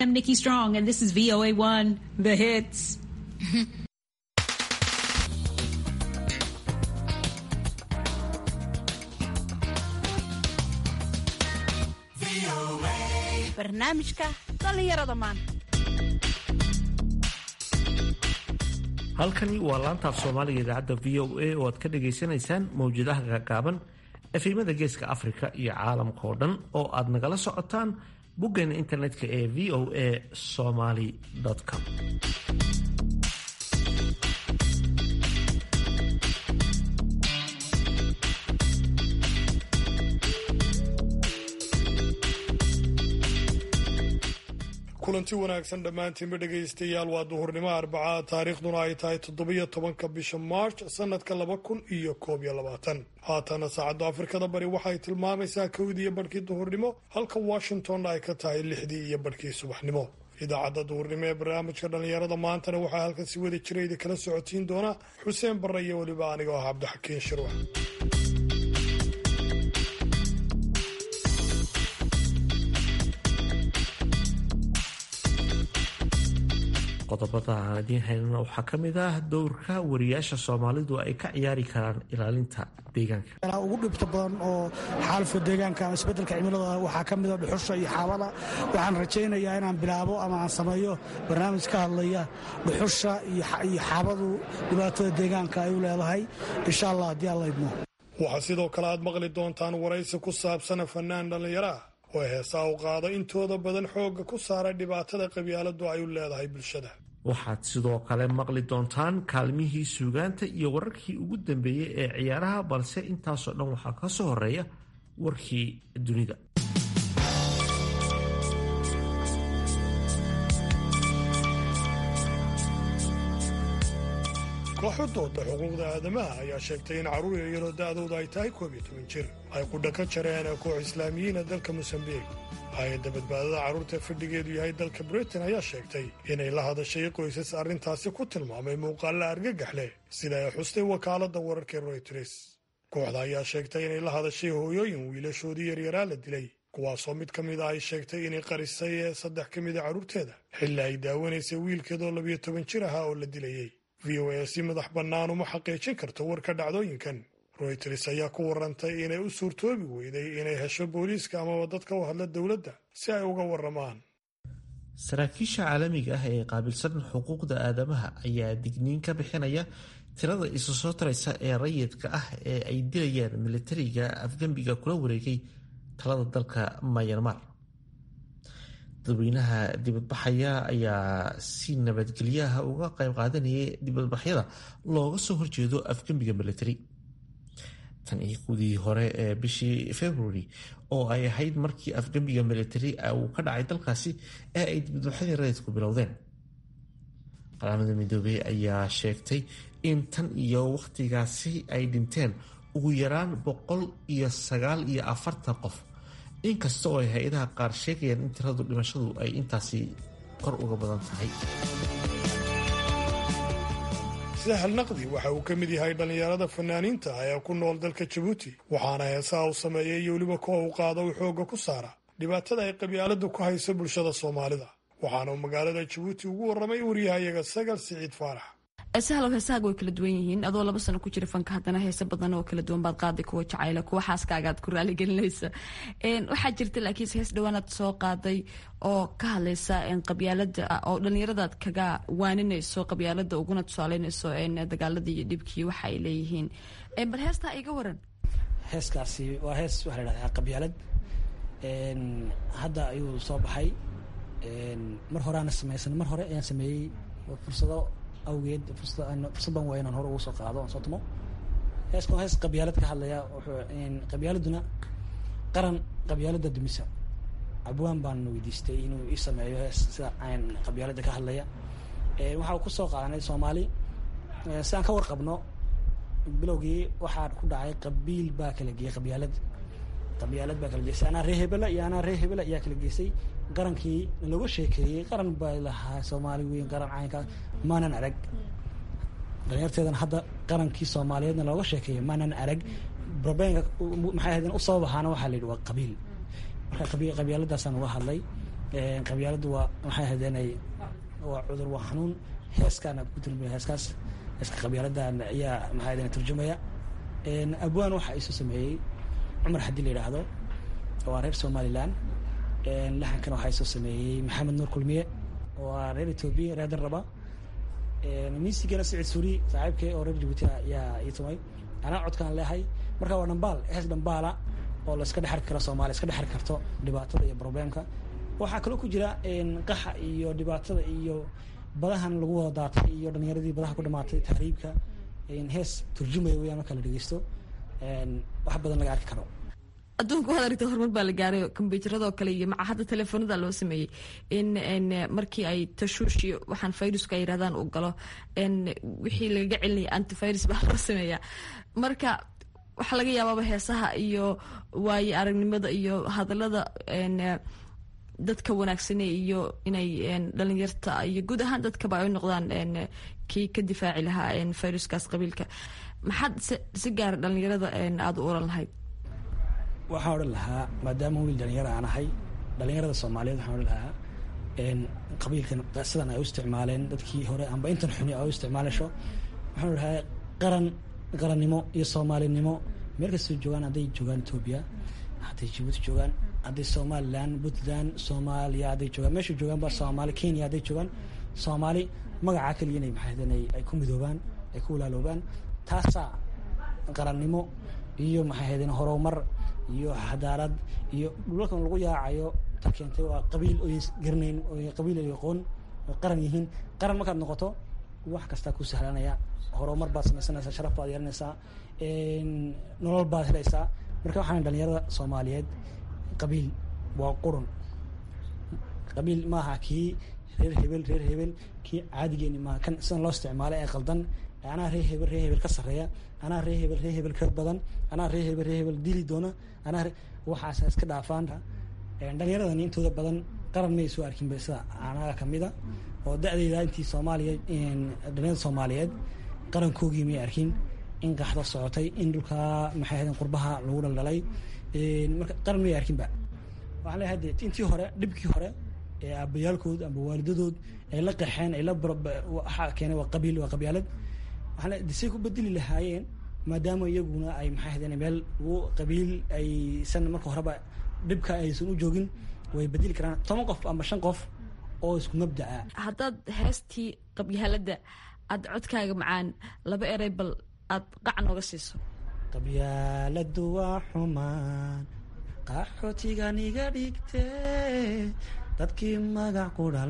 I'm Nikki Strong, and this is VOA1, The Hits. barnaamijka dhallinyarada maanta halkani waa laantaaf soomaaliga idaacadda v o a oo aad ka dhagaysanaysaan mawjadaha gaagaaban efimada geeska afrika iyo caalamka oo dhan oo aad nagala socotaan boggeena internetka ee v o a somaly com kulanti wanaagsan dhammaantiinba dhegaystayaal waa duhurnimo arbacaa taariikhduna ay tahay toddobiyo tobanka bisha march sanadka laba kun iyo koob iyo labaatan haatana saacadda afrikada bari waxay tilmaamaysaa kowdii iyo barhkii duhurnimo halka washingtonna ay ka tahay lixdii iyo barhkii subaxnimo idaacadda duhurnimo ee barnaamijka dhallinyarada maantana waxaa halkan si wada jirayda kala socotiin doona xuseen barre iyo weliba aniga ah cabdixakiin shirwax qodobada aan idiin haynana waxaa ka mid ah dowrka wariyaasha soomaalidu ay ka ciyaari karaan ilaalinta deegaanka ugu dhibta badan oo xaalufka deegaanka ama isbedelka cimilada waxaa ka mida dhuxusha iyo xaabada waxaan rajaynayaa inaan bilaabo ama aan sameeyo barnaamij ka hadlaya dhuxusha iyo xaabadu dhibaatada deegaanka ay u leedahay insha allah haddii alla idmo waxaa sidoo kale aad maqli doontaan waraysi ku saabsana fanaan dhallinyaro ah oo heesaa u qaada intooda badan xoogga ku saara dhibaatada qabyaaladu ay u leedahay bulshada waxaad sidoo kale maqli doontaan kaalmihii suugaanta iyo wararkii ugu dambeeyey ee ciyaaraha balse intaasoo dhan waxaa ka soo horeeya warkii dunida kooxudooda xuquuqda aadamaha ayaa sheegtay in carruur yaryaroo da'dooda ay tahay koob iyo toban jir ay qudha ka jareen koox islaamiyiina dalka mosambiik hay-adda badbaadada carruurta fadhigeedu yahay dalka britain ayaa sheegtay inay la hadashay qoysas arrintaasi ku tilmaamay muuqaalla argagax leh sida ay xustay wakaaladda wararka royters kooxda ayaa sheegtay inay la hadashay hooyooyin wiilashoodii yaryaraa la dilay kuwaasoo mid ka mid a ay sheegtay inay qarisay ee saddex ka mida carruurteeda xilli ay daawanaysay wiilkeedoo labiyo toban jir ahaa oo la dilayey v o a si madax bannaan uma xaqiijin karto warka dhacdooyinkan royters ayaa ku warantay inay u suurtoobi weyday inay hesho booliiska amaba dadka u hadla dowladda si ay uga waramaan saraakiisha caalamiga ah ee qaabilsan xuquuqda aadamaha ayaa digniin ka bixinaya tirada isu soo taraysa ee rayidka ah ee ay dilayaan militariga afgembiga kula wareegay talada dalka mayanmar dadweynaha dibadbaxaya ayaa si nabadgelyaha uga qayb qaadanayay dibadbaxyada looga soo horjeedo afgembiga military tan iyo kudii hore ee bishii february oo ay ahayd markii afgembiga military uu ka dhacay dalkaasi ee ay dibadbaxyadii rayidku bilowdeen qaramada midoobey ayaa sheegtay in tan iyo wakhtigaasi ay dhinteen ugu yaraan boqol iyo sagaal iyo afartan qof inkasta oo ay hay-adaha qaar sheegayaan in tiradu dhimashadu ay intaasi kor uga badan tahay sahal naqdi waxa uu ka mid yahay dhallinyarada fanaaniinta ah ee ku nool dalka jabuuti waxaana heesaha uu sameeyay iyo weliba kuwa uu qaado uu xoogga ku saara dhibaatada ay qabyaaladu ku hayso bulshada soomaalida waxaana uu magaalada jabuuti ugu warramay wariyahayaga sagal siciid faarax sahlow heesahaaga way kala duwan yihiin adoo laba sano ku jira fanka haddana heese badan oo kala duwan baad qaaday kuwa jacayla kuwa xaaskaagaad ku raaligelinaysa waxaa jirta laakiinse hees dhawaanaad soo qaaday oo ka hadlaysa qabyaalada oo dhallinyaradaad kaga waaninayso qabyaalada uguna tusaaleynayso dagaaladii iyo dhibkii waxa ay leeyihiin bal heestaa iga waran heeskaasi waa hees waxaa la dhahdaa qabyaalad hadda ayuu soo baxay mar horeana samaysan mar hore ayaan sameeyey fursado awgeed fursadan waa inaan hore ugu soo qaado aan soo tumo heeskan hees qabyaalad ka hadlaya qabyaaladuna qaran qabyaalada dumisa abwaan baan weydiistay inuu ii sameeyo hees sida aan qabyaalada ka hadlaya waxaa ku soo qaadanay soomaali si aan ka warqabno bilowgii waxaa ku dhacay qabiil baa kala geeyey qabyaalad qabyaalad baa kala geysay anaa ree hebela iyo anaa ree hebela ayaa kala geysay qarankii looga sheekeeyey qaran baa lahaa soomaali weyn qaran caynkaa maanan arag dhalinyarteedana hadda qarankii soomaaliyeedna looga sheekeeyay maanan arag robeenka maxay ahayd u sabab ahaana waxaa la yidhi waa qabiil marka qabyaaladaasaan uga hadlay qabyaaladu waa maxay hadeenay waa cudur waa xanuun heeskaana ku tilmaya heeskaas heeska qabyaaladan ayaa maxay hadeen turjumaya abwaan waxa isu sameeyey cumar haddii la yidhaahdo waa reer somaliland laxankan waxaa isu sameeyey maxamed nuur kulmiye waa reer etoobiya reer darraba miisigana sicid suuri saaxiibkee oo reer jabuuti ayaa ii tumay anaa codkaan leehay marka waa dhambaal hees dhambaala oo la iska dhexarki karo soomaaliya iska dhexarki karto dhibaatada iyo problemka waxaa kaloo ku jira qaxa iyo dhibaatada iyo badahan lagu wada daatay iyo dhalinyaradii badaha ku dhamaatay tahriibka hees turjumaya weyaan marka la dhegeysto wax badan laga arki karo adduunka waxaad aragta horumar baa la gaaray kombyuuteradoo kale iyo maca hadda telefoonada loo sameeyey in markii ay tashuush iyo waxaan viruska ay yirahdaan uu galo wixii lagaga celinaya antivirus baa loo sameeyaa marka waxaa laga yaabaaba heesaha iyo waaye aragnimada iyo hadalada dadka wanaagsane iyo inay dhalinyarta iyo guud ahaan dadkaba ay noqdaan kii ka difaaci lahaa viruskaas qabiilka maxaad si gaara dhalinyarada aada u oran lahayd waxaan odhan lahaa maadaama wiil dhalinyaro aan ahay dhalinyarada soomaaliyeed waxaan odhan lahaa qabiilkan sidan ay u isticmaaleen dadkii hore amba intan xuni ay u isticmaaleysho waxaan odhan lahaa qaran qarannimo iyo soomaalinimo meel kastoo joogaan hadday joogaan etoobiya hadday jabuuti joogaan hadday somaliland puntland soomaaliya hadday joogaan meesha joogaan ba soomaali kenya hadday joogaan soomaali magacaa keliya inay maxaydeen ay ku midoobaan ay ku walaaloobaan taasaa qarannimo iyo maxay haydeen horumar iyo xadaarad iyo dhulalkan lagu yaacayo ta keentay waa qabiil oy garanayn oo qabiil ay aqoon oo qaran yihiin qaran markaad noqoto wax kastaa ku sahlanaya horumar baad samaysanaysaa sharaf baad yeelanaysaa nolol baad helaysaa marka waxaan dhalinyarada soomaaliyeed qabiil waa qurun qabiil maaha kii reer hebel reer hebel kii caadigeeni maaha kan sidan loo isticmaalay ee qaldan anaa ree hebel ree hebel ka sarreeya anaa ree hebel ree hebel ka badan anaa ree hebel ree hebel dili doona anaa waxaas iska dhaafaan dhalinyaradani intooda badan qaran may soo arkin ba sida anaga kamida oo da-deyda intii soomaaliya dhalinyarada soomaaliyeed qarankoogii may arkin in qaxdo socotay in dhulkaa maxay ahaydeen qurbaha lagu dhaldhalay marka qaran may arkinba waxaan leeyahay de intii hore dhibkii hore ee aabayaalkood amba waalidadood ay la qaxeen ay la waxaa keenay waa qabiil waa qabyaalad waxaan say ku bedeli lahaayeen maadaama iyaguna ay maxay ahaydeen meel qabiil aysan marka horeba dhibka aysan u joogin way bedeli karaan toban qof ama shan qof oo isku mabdaca haddaad heestii qabyaaladda aad codkaaga macaan laba erey bal aad qac nooga siiso qabyaaladu waa xumaan qaxootigan iga dhigte dadkii magac qudha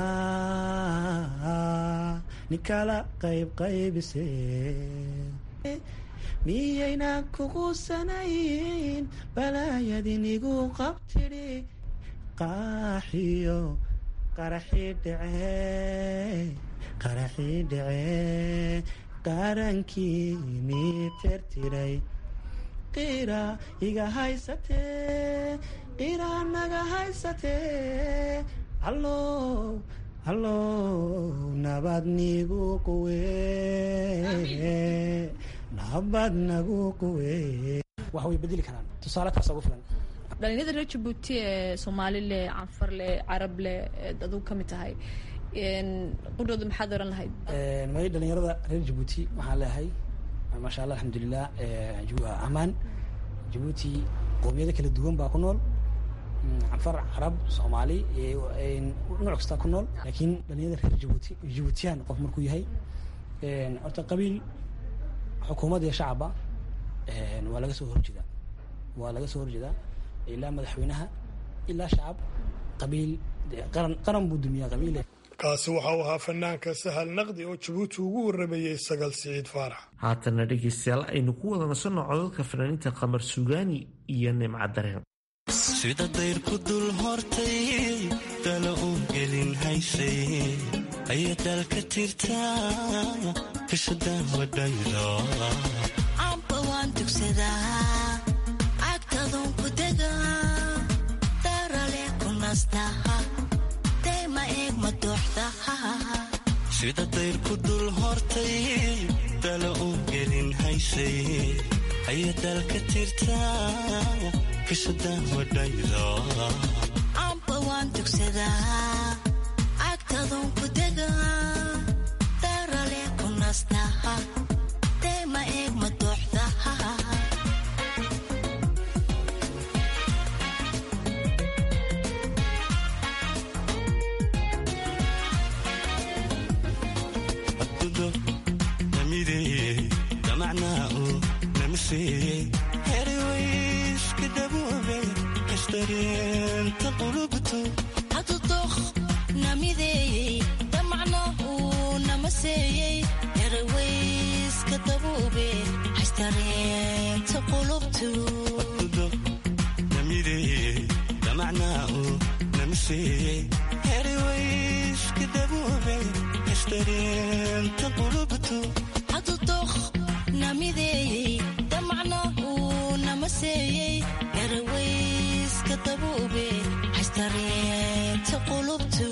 lahaa ninkala qayb qaybise miyaynan kuqusanayn balaayadin igu qabtidhi qaaxiyo qaraxii dhece qaraxii dhece qarankii mii tirtiray qira iga haysatee qira naga haysatee allow allow nabad nigu quwe nabad nagu quwe wax way bedeli karaan tusaale taasa ugu filan dhalinyarada reer jabuuti ee soomaali leh canfar leh carab leh aduu ka mid tahay qudhooda maxaad oran lahayd may dhalinyarada reer jabuuti waxaan leeyahay maasha allah alxamdulilah amaan jabuuti qoomiyado kala duwan baa ku nool canfar carab soomaali nooc kastaa ku nool laakiin dhalinyarada reer jabuuti jabuutiyaan qof markuu yahay horta qabiil xukuumad iyo shacabba waa laga soo horjeedaa waa laga soo horjeedaa ilaa madaxweynaha ilaa shacab qabiil qaran qaran buu dumiyaa qabiile kaasi waxa uu ahaa fanaanka sahal naqdi oo jabuuti ugu waramayey sagal siciid faarax haatana dhegaystayaal aynu ku wada nasanno codadka fanaaniinta qamar sugaani iyo nimca dareen sida dayrku dul hortay dala u gelin haysay ayay dalka tirtaa kashadan wadhaydo camba waan dugsadaa cagtadun ku degaa darale ku nastaha dayma eeg ma dooxdaha sida dayrku dul hortay dala u gelin haysay ayay dalka tirtaa kashadan wadhaydo camba waan tugsadaa agtadun ku degaa darale ku nastaha deema eeg ma dooxdaha abdudo namideeye damacnaa uu namiseeye heriwayska daboobe kastareenta qulubtu hadudooq namideeyey damacna uu namaseeyey erawayska dabuube haystareenta qulubtu abdudo namideeye damacnaa uu namiseeye heriwayska daboobe kastareenta qulubtu hadudooq namideeyey damacna uu namaseeyey erawayska dabuube haystareenta qulubtu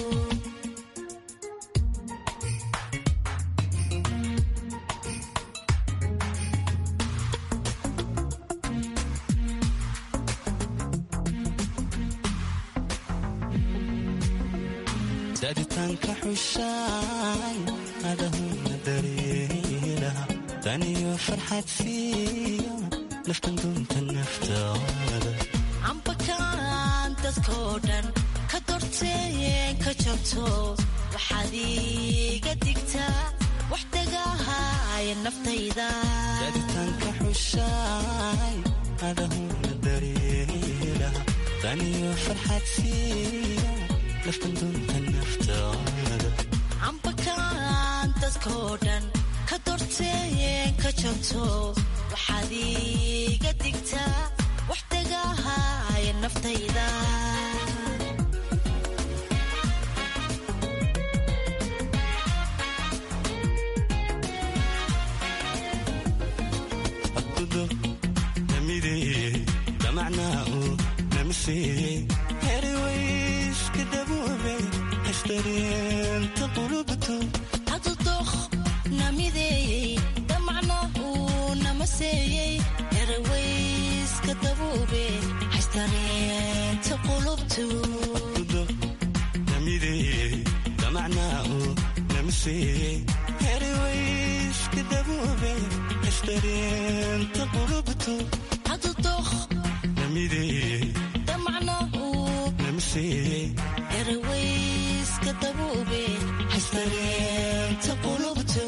saaditaanka xushaay adahuna dareelaha taniyo farxad siiya naftan dunta naftaada cambakaan dadkoo dhan ka dorteen ka jabto waxaad iiga digtaa wax dagaahaya naftayda saaditaanka xushaay adahuna dareelaha taniyo farxad siiya naftan dunta naftaada cambakaan dadkoo dhan ka dorteen ka jabto waxaad iiga digtaa wax dagaahaya naftayda abdudo namideeye damacnaa uu namiseeye heriwayska daboobe kastareenta qulubtu hadudooq namideeyey damacna uu namaseeyey erawayska dabuube haystareenta qulubtu abdudo namideeye damacnaa uu namiseeye heriwayska daboobe kastareenta qulubtu hadudooq namideeye damacna uu namiseeye erawayska dabuube haystareenta qulubtu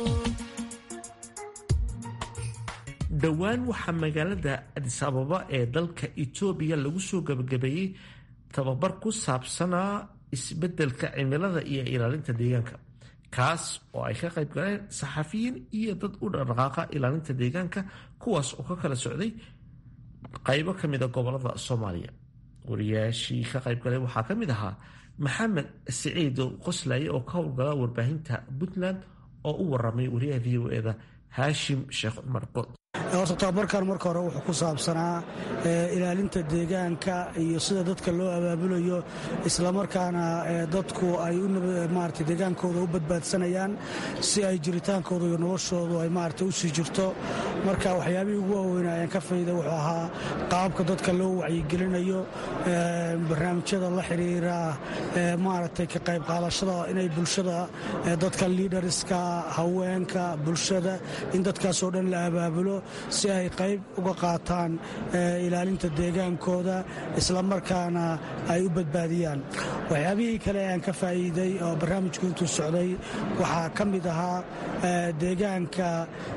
dhowaan waxaa magaalada adis ababa ee dalka etoobiya lagu soo gabagabeeyey tababar ku saabsanaa isbeddelka cimilada iyo ilaalinta deegaanka kaas oo ay ka qayb galeen saxafiyiin iyo dad u dhaqdhaqaaqa ilaalinta deegaanka kuwaas oo ka kala socday qaybo ka mida gobolada soomaaliya wariyaashii ka qayb galay waxaa ka mid ahaa maxamed siciid qoslaye oo ka howlgala warbaahinta puntland oo u waramay wariyaha v o eda haashim sheekh cumar good horta tababarkan marka hore wuxuu ku saabsanaa ilaalinta deegaanka iyo sida dadka loo abaabulayo islamarkaana dadku ay maarata deegaankooda u badbaadsanayaan si ay jiritaankooda iyo noloshoodu ay maarata u sii jirto marka waxyaabihii ugu waaweyn ayaan ka fayda wuxuu ahaa qaabka dadka loo wacyigelinayo barnaamijyada la xiriira maaragtay ka qayb qaadashada inay bulshada dadka liidariska haweenka bulshada in dadkaasoo dhan la abaabulo si ay qayb uga qaataan ilaalinta deegaankooda islamarkaana ay u badbaadiyaan waxyaabihii kale aan ka faa'iiday oo barnaamijku intuu socday waxaa ka mid ahaa deegaanka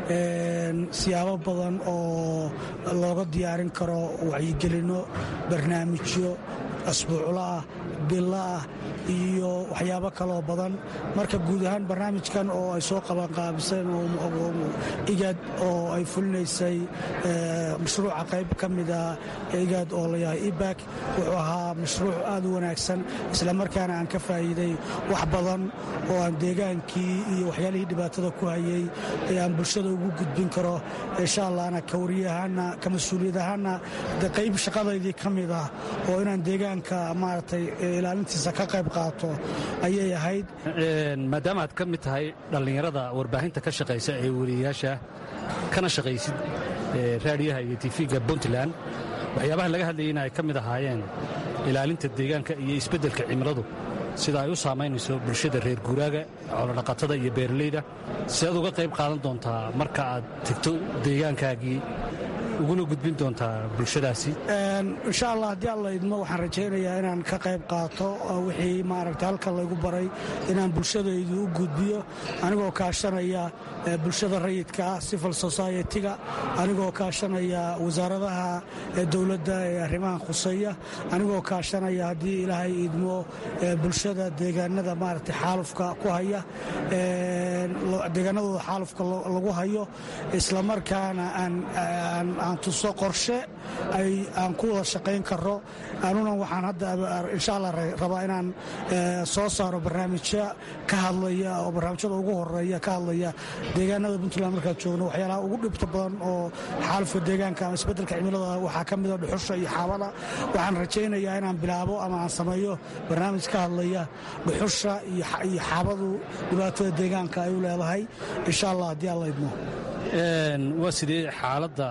siyaabo badan oo looga diyaarin karo wacyigelinno barnaamijyo asbuuclo ah bilo ah iyo waxyaabo kaloo badan marka guud ahaan barnaamijkan oo ay soo qabanqaabiseen igaad oo ay fulinaysay mashruuca qayb ka mida igaad oo layahay ibak wuxuu ahaa mashruuc aad u wanaagsan islamarkaana aan ka faa'iiday wax badan oo aan deegaankii iyo waxyaalihii dhibaatada ku hayay ee aan bulshada ugu gudbin karo insha allahna ka wariyahaana ka mas-uuliyad ahaana de qayb shaqadaydii ka mid ah oo inaan deegaanka maaragtay ilaalintiisa ka qayb qaato ayay ahayd maadaama aad ka mid tahay dhallinyarada warbaahinta ka shaqaysa ee weriyayaasha kana shaqaysid raadiyaha iyo tifiga puntland waxyaabaha laga hadlayay in ay ka mid ahaayeen ilaalinta deegaanka iyo isbeddelka cimiladu sida ay u saamaynayso bulshada reer guuraaga xoolodhaqatada iyo beeralayda si aad uga qayb qaadan doontaa marka aad tegto deegaankaagii uguna gudbin doontaa bulshadaasi insha allah haddii alla idmo waxaan rajaynayaa inaan ka qayb qaato wixii maaragta halkan laygu baray inaan bulshadaydu u gudbiyo anigoo kaashanaya bulshada rayidka ah civil society-ga anigoo kaashanaya wasaaradaha dowladda ee arrimahan khuseeya anigoo kaashanaya haddii ilaahay idmo bulshada deegaanada maaragta xaalufka ku haya deegaanadooda xaalufka lagu hayo islamarkaana aan tuso qorshe aan ku wada shaqayn karo anuna waxaan hadda insha allah rabaa inaan soo saaro barnaamijyo ka hadlaya oo barnaamijyada ugu horeeya ka hadlaya deegaanada puntland markaan joogno waxyaalaha ugu dhibta badan oo xaalufka deegaanka ama isbeddelka cimilada waxaa ka mida dhuxusha iyo xaabada waxaan rajaynayaa inaan bilaabo ama aan sameeyo barnaamij ka hadlaya dhuxusha iyo xaabadu dhibaatada deegaanka ay u leedahay insha allah haddii alla idmo waa sidee xaaladda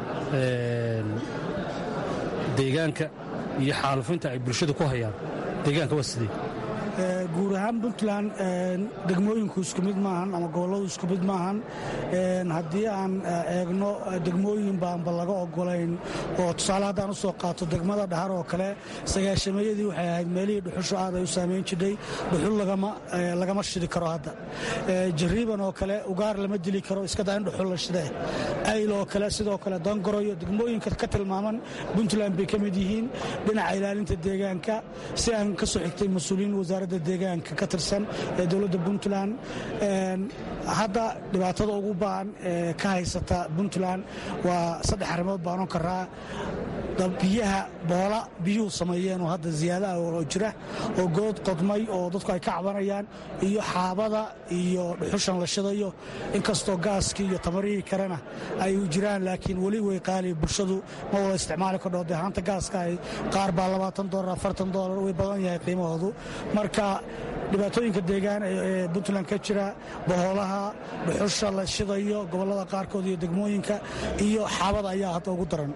deegaanka iyo xaalufinta ay bulshada ku hayaan deegaanka waa sidee guud ahaan puntland degmooyinku isku mid maahan ama gobolladu isku mid maahan haddii aan eegno degmooyin baanba laga ogolayn oo tusaale haddaan u soo qaato degmada dhahar oo kale sagaashameeyadii waxay ahayd meelihii dhuxushu aad ay u saamayn jidhay dhuxul lagama shidi karo hadda jariiban oo kale ugaar lama dili karo iska daa in dhuxul la shidee ayl oo kale sidoo kale dangoroyo degmooyinka ka tilmaaman puntland bay ka mid yihiin dhinaca ilaalinta deegaanka si aan ka soo xigtay mas-uuliyiin wasaaradda deegaanka ka tirsan ee dowladda puntland hadda dhibaatada ugu ba'an ee ka haysata puntland waa saddex arrimood baan oon karaa biyaha boola biyuhu sameeyeen oo hadda ziyaadaha oo jira oo good qodmay oo dadku ay ka cabanayaan iyo xaabada iyo dhuxushan la shidayo inkastoo gaaskii iyo tamarihii kalena ay jiraan laakiin weli way qaali bulshadu ma wada isticmaali kardho dee haanta gaaska ay qaar baa labaatan dolar afartan dolar way badan yahay qiimahoodu marka dhibaatooyinka deegaan ee puntland ka jira bohoolaha dhuxusha la shidayo gobollada qaarkood iyo degmooyinka iyo xaabada ayaa hadda ugu daran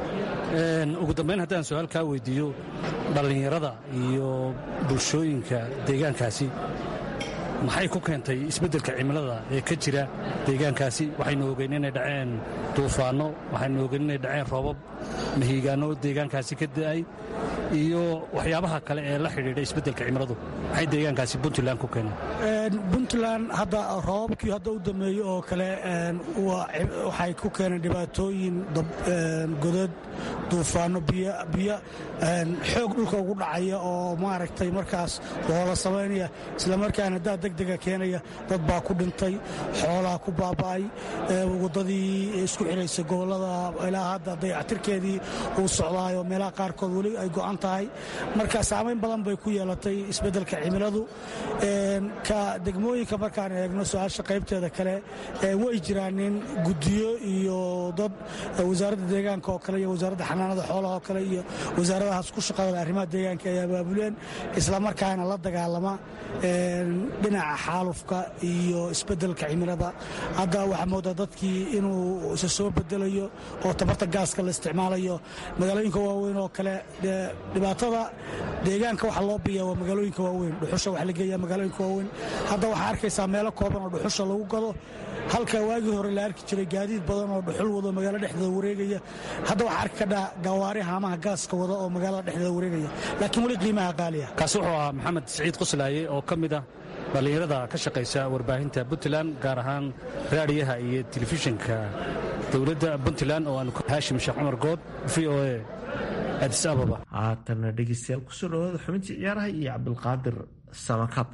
ugu dambayn haddaan su-aal kaa weydiiyo dhallinyarada iyo bulshooyinka deegaankaasi maxay ku keentay isbeddelka cimilada ee ka jira deegaankaasi waxaynu ogeyn inay dhaceen duufaanno waxaynu ogeyn inay dhaceen roobab mahiigaanno deegaankaasi ka da'ay iyo waxyaabaha kale ee la xidhiidha isbeddelka cimiladu maxay deegaankaasi puntland ku keeneen puntland hadda roobabkii hadda u dameeyey oo kale waxay ku keeneen dhibaatooyin godad duufaano biyo xoog dhulka ugu dhacaya oo maaragtay markaas hoola samaynaya islamarkaana daa degdega keenaya dad baa ku dhintay xoolaa ku baaba'ay waddadii isku xidhaysa gobollada ilaa hadda dayactirkeedii uu socdaayo meelaha qaarkood weli ay go'an tahay marka saamayn badan bay ku yeelatay isbeddelka cimiladu ka degmooyinka markaan eegno su-aasha qaybteeda kale way jiraan nin guddiyo iyo dad wasaaradda deegaanka oo kale iyo wasaaradda xanaanada xoolaha oo kale iyo wasaaradahaas ku shaqada arrimaha deegaanka ay abaabuleen islamarkaana la dagaalama dhinaca xaalufka iyo isbeddelka cimilada hadda waxaa moodaa dadkii inuu isa soo bedelayo oo tabarta gaaska la isticmaalayo magaalooyinka waaweyn oo kale dhibaatada deegaanka waxa loo biya waa magaalooyinka waaweyn dhuxusha waxa la geeyaa magaalooyinka waaweyn hadda waxaa arkaysaa meelo kooban oo dhuxusha lagu gado halka waagii hore la arki jiray gaadiid badan oo dhuxul wado magaalo dhexdeeda wareegaya hadda waxaa arki kadhaa gawaari haamaha gaaska wada oo magaalada dhexdeeda wareegaya laakiin weli qiimaha qaaliya kaasi wuxuu ahaa maxamed siciid qoslaaye oo ka mid ah dhallinyarada ka shaqaysa warbaahinta puntland gaar ahaan raadiyaha iyo telefishinka dowladda puntland oo aan haashim sheekh cumar good v o a adis ababa haatana dhegeystayaal kusoo dhawaada xubintii ciyaaraha iyo cabdulqaadir samakab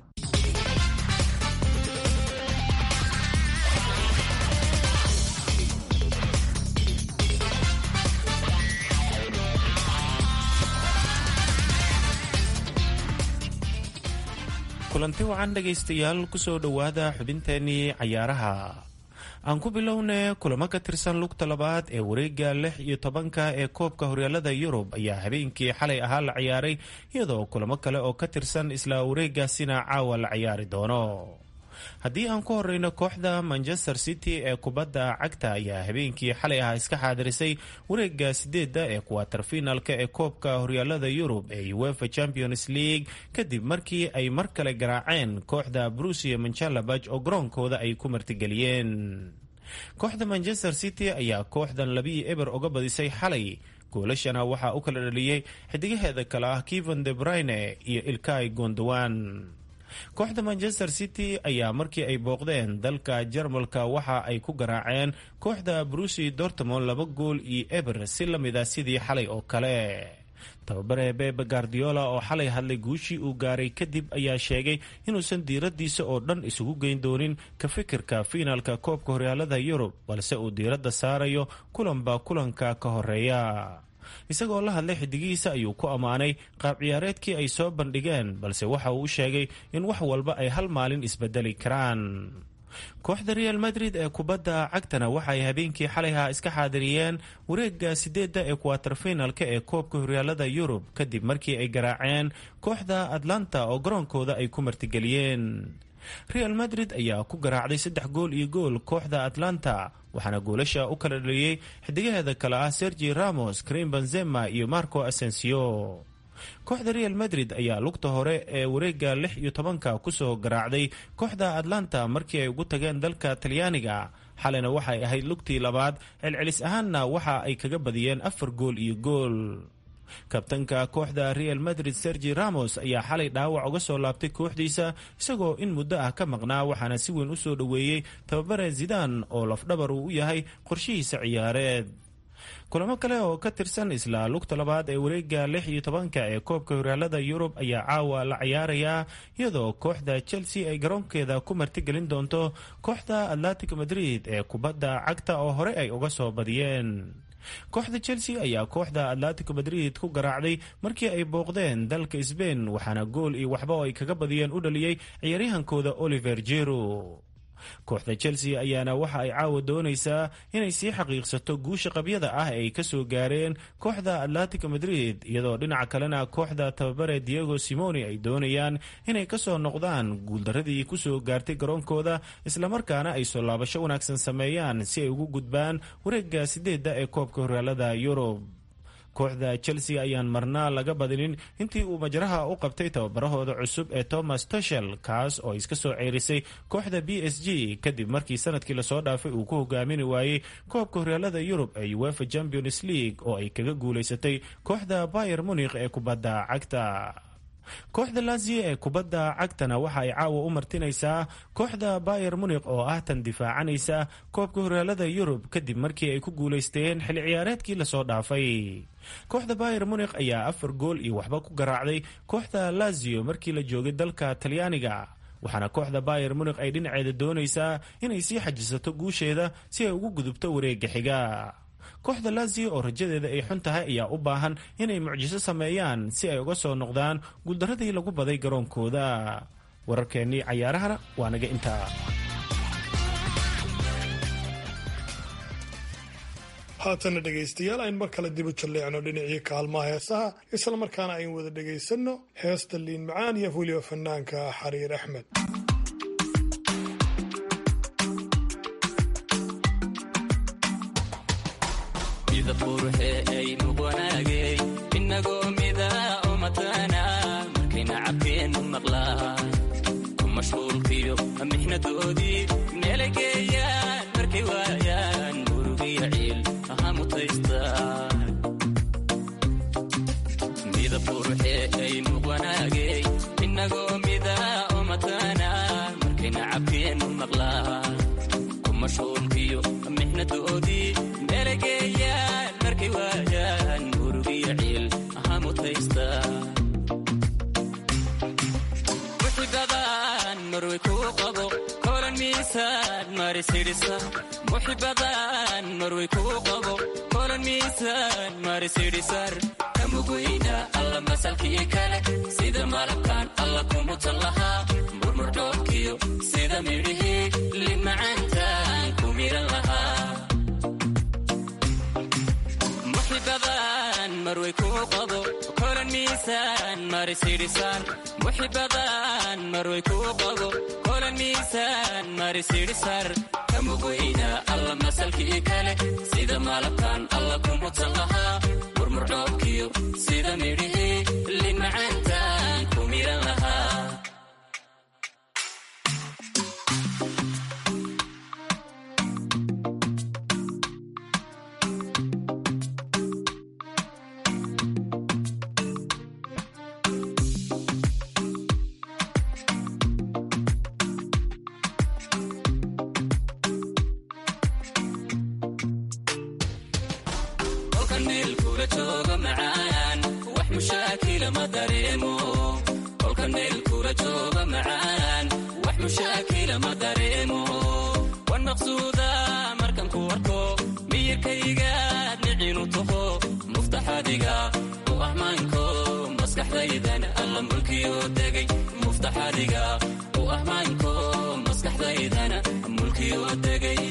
kulanti wacan dhegaystayaal kusoo dhowaada xubinteenii cayaaraha aan ku bilowne kulamo ka tirsan lugta labaad ee wareega lix iyo tobanka ee koobka horyaalada yurub ayaa habeenkii xalay ahaa la ciyaaray iyadoo kulamo kale oo ka tirsan isla wareegaasina caawa la ciyaari doono haddii aan ku horeyno kooxda manchester city ee kubadda cagta ayaa habeenkii xalay ah iska xaadirisay wareega sideedda ee kuwaterfinalka ee koobka horyaalada yurub ee uefa champions league kadib markii ay mar kale garaaceen kooxda brusia manchalabaj oo garoonkooda ay ku martigeliyeen kooxda manchester city ayaa kooxdan labii eber uga badisay xalay goolashana waxaa u kala dhaliyey xidigaheeda kale ah kevan de brine iyo ilkay gondowan kooxda manchester city ayaa markii ay booqdeen dalka jarmalka waxa ay ku garaaceen kooxda brusi dortmond laba gool iyo eber si la mid a sidii xalay oo kale tababare bebe guardiola oo xalay hadlay guushii uu gaaray kadib ayaa sheegay inuusan diiradiisa oo dhan isugu geyn doonin ka fikirka fiinaalka koobka horyaalada yurub balse uu diiradda saarayo kulanba kulanka ka horeeya isagoo la hadlay xidigihiisa ayuu ku ammaanay qaab ciyaareedkii ay soo bandhigeen balse waxa uu sheegay in wax walba ay hal maalin isbedeli karaan kooxda real madrid ee kubadda cagtana waxay habeenkii xalayha iska xaadiriyeen wareega sideedda ee kuwaterfinalka ee koobka horyaalada yurub kadib markii ay garaaceen kooxda atlanta oo garoonkooda ay ku martigeliyeen real madrid ayaa ku garaacday saddex gool iyo gool kooxda atlanta waxaana goolasha u kala dhaliyey xidigaheeda kale ah sergi ramos karim benzema iyo marco asensio kooxda real madrid ayaa lugta hore ee wareega lix iyo tobanka kusoo garaacday kooxda atlanta markii ay ugu tageen dalka talyaaniga xalina waxay ahayd lugtii labaad celcelis ahaanna waxa ay kaga badiyeen afar gool iyo gool kabtanka kooxda real madrid sergi ramos ayaa xalay dhaawac uga soo laabtay kooxdiisa isagoo in muddo ah ka maqnaa waxaana si weyn u soo dhoweeyey tababare zidan oo lafdhabar uu u yahay qorshihiisa ciyaareed kulamo kale oo ka tirsan isla lugta labaad ee wareega lix iyo tobanka ee koobka horyaalada yurub ayaa caawa la ciyaarayaa iyadoo kooxda chelsea ay garoonkeeda ku martigelin doonto kooxda atlantic madrid ee kubadda cagta oo hore ay uga soo badiyeen kooxda chelsea ayaa kooxda atlantico madrid ku garaacday markii ay booqdeen dalka sbain waxaana gool iyo waxba oo ay kaga badiyeen u dhaliyey ciyaaryahankooda oliver jero kooxda chelsea ayaana waxa ay caawa doonaysaa inay sii xaqiiqsato guusha qabyada ah ee ay kasoo gaareen kooxda atlantico madrid iyadoo dhinaca kalena kooxda tababare diego simoni ay doonayaan inay kasoo noqdaan guuldaradii kusoo gaartay garoonkooda islamarkaana ay soo laabasho wanaagsan sameeyaan si ay ugu gudbaan wareega sideedda ee koobka horyaalada yurub kooxda chelsea ayaan marnaa laga badinin intii uu majraha u qabtay tababarahooda cusub ee thomas tushel kaas oo iska soo ceerisay kooxda b s g kadib markii sanadkii lasoo dhaafay uu ku hogaamini waayey koobka horyaalada yurub ee uefa champions league oo ay kaga guulaysatay kooxda bayer munikh ee kubadda cagta kooxda lazio ee kubadda cagtana waxa ay caawa u martinaysaa kooxda bayer munikh oo ah tan difaacanaysa koobka horyaalada yurub kadib markii ay ku guulaysteen xilli ciyaareedkii lasoo dhaafay kooxda bayer munikh ayaa afar gool iyo waxba ku garaacday kooxda lazio markii la joogay dalka talyaaniga waxaana kooxda bayer munikh ay dhinaceeda doonaysaa inay sii xajisato guusheeda si ay ugu gudubto wareega xiga kooxda lazio oo rajadeeda ay xun tahay ayaa u baahan inay mucjiso sameeyaan si ay uga soo noqdaan guuldaradii lagu baday garoonkooda wararkeennii cayaarahana waa naga intaa haatana dhegaystayaal ayn mar kale dibu jalleecno dhinacii kaalmaha heesaha islamarkaana ayn wada dhegaysanno heesta liin macaan iyo weliba fanaanka xariir axmed inagoo mida umatana markayna cabkeenu maqlaan ku mashquulkiyo mixnadoodii meelay geeyaan markay waayaan murugiya ciil aha mutaystaan midab quruxee ay muqwanaagey inagoo mida umatana markayna cabkeenu maqlaan ku mashquulkiyo mixnadoodii meelay geeyaan markay waayaan murugiya ciil aha mutaystaan muxibadan marway kuu qabo kolan miisaan marisidhisa muxibadan marway kuu qabo kolan miisaan marisidhisar kamuguyna alla masalkii kale sida malabkan alla kumutan lahaa murmurdhoobkiyo sida midhihii limacaantan ku miran lahaa muxibadan marway kuu qabo kolan miisaan marisidhisaan muxibadan marway kuu qabo kolan kolan miisaan marisidhisar kamugweyna alla masalkii kale sida malabkan alla kumudsan lahaa murmurdhoobkiyo sida midhihii lin macaantaan ku miran lahaa kolkan meel kula jooga macaan wax mushaakila ma dareemo kolkan meel kula jooga macaan wax mushaakila ma dareemo wan maqsuuda markan ku arko miyirkaygaad nicinu taho muftaxadiga u ahmaanko maskaxdaydan alla mulkiyo degay muftaxadiga u ahmaanko maskaxdaydan mulkiyo degay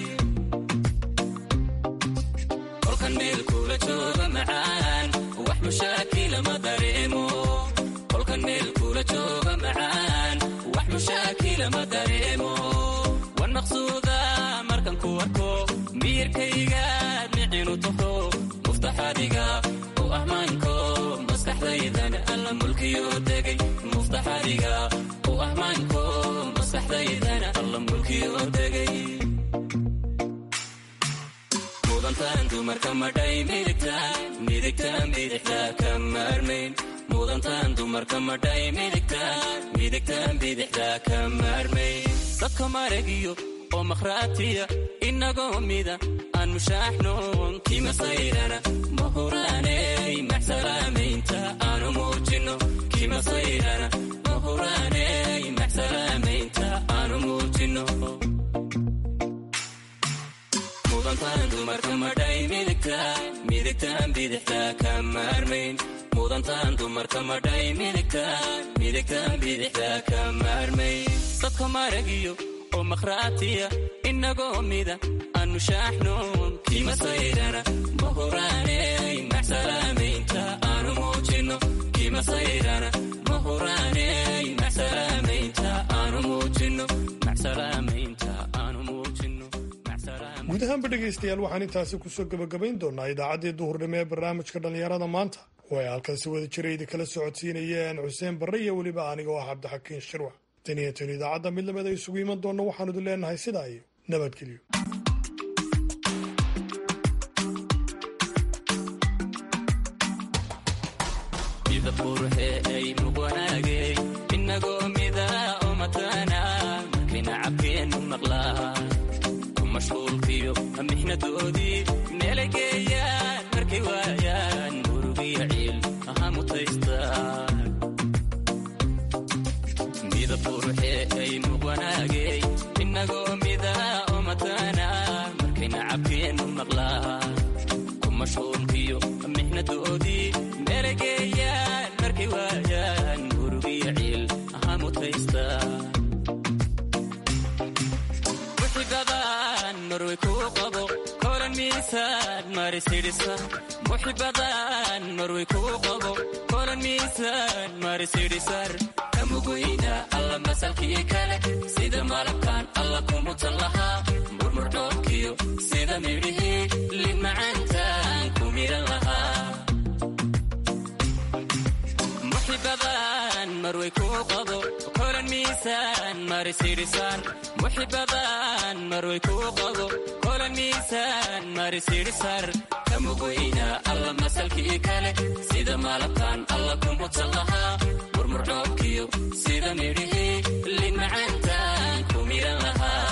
kolkan meel kula jooga macaan wax mushaakila ma dareemo kolkan meel kula jooga macaan wax mushaakila ma dareemo wan maqsuuda markan ku arko miyirkaygaad nicinu taho muftaxadiga u ahmaanko maskaxdaydan alla mulkiyo degay muftaxadiga u ahmaanko maskaxdaydan alla mulkiyo degay mudantaan dumarka madhay midigtaan midigtaan bidixda ka maarmayn mudantaan dumarka madhay midigtaan midigtaan bidixda ka maarmayn dadka maragiyo oo makhraatiya inagoo mida aan mushaaxnoon kima sayrana mahuraaney maxsalaamaynta aanu muujino kima sayrana mahuraaney maxsalaamaynta aanu muujino mudantaan dumarka madhay midigtaan midigtaan bidixda ka maarmayn mudantaan dumarka madhay midigtaan midigtaan bidixda ka maarmayn dadka maragiyo oo makhraatiya inagoo mida aan mushaaxnoon kima sayrana mahuraaney maxsalaamaynta aanu muujino kima sayrana mahuraaney maxsalaamaynta aanu muujino maxsalaamaynta aanu muujino guud ahaanba dhegaystayaal waxaan intaasi kusoo gebagabayn doonaa idaacaddii duhurnimo ee barnaamijka dhallinyarada maanta oo ay halkan si wada jiraydi kala socodsiinayeen xuseen barre iyo weliba aniga oo ah cabdixakiin shirwax tan iyo tan idaacadda mid lamida isugu iman doonna waxaanu idin leenahay sidaa iyo nabadgelyo mida qurxe ay muqwanaagay inagoo mida oo mataana markayna cabkeennu maqlaa ku mashquulkiyo mixnadoodii meelay geeyaan markay waayaan murugiyo ciil aha mutaystaan mida qurxe ay muqwanaagay inagoo mida oo mataana markayna cabkeennu maqlaa ku mashquulkiyo mixnadoodii meelay geeyaan markay waayaan murugiyo ciil aha mutaystaan muxibadan marway kuu qabo kolan miisaan marisidhisa muxibadan marway kuu qabo kolan miisaan marisidhisar kamugweyna alla masalkii kale sida malabkan alla kumudsan lahaa murmurdhoobkiyo sida midhihii lin macaantaan ku miran lahaa muxibadan marway kuu qabo kolan miisaan marisidhisar muxibadan marway kuu qabo kolan miisaan marisidhisar kamugweyna alla masalkii kale sida malabkan alla kumudsan lahaa murmurdhoobkiyo sida midhihii lin macaantaan ku miran lahaa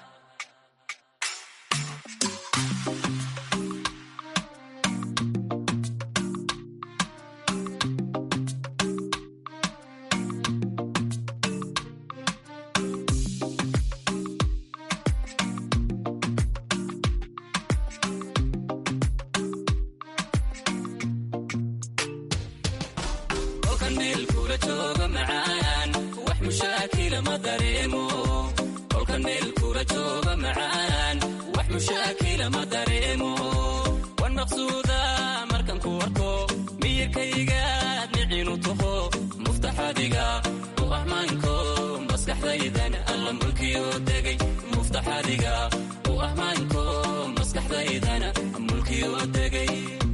kolkan meel kula jooga macaan wax mushaakila ma dareemo kolkan meel kula jooga macaan wax mushaakila ma dareemo wan maqsuuda markan ku arko miyirkaygaad nicinu taho muftaxadiga u ahmaanko maskaxdaydan alla alla mulkiyoo degay muftaxadiga u ahmaanko maskaxdaydana mulkiyoo degay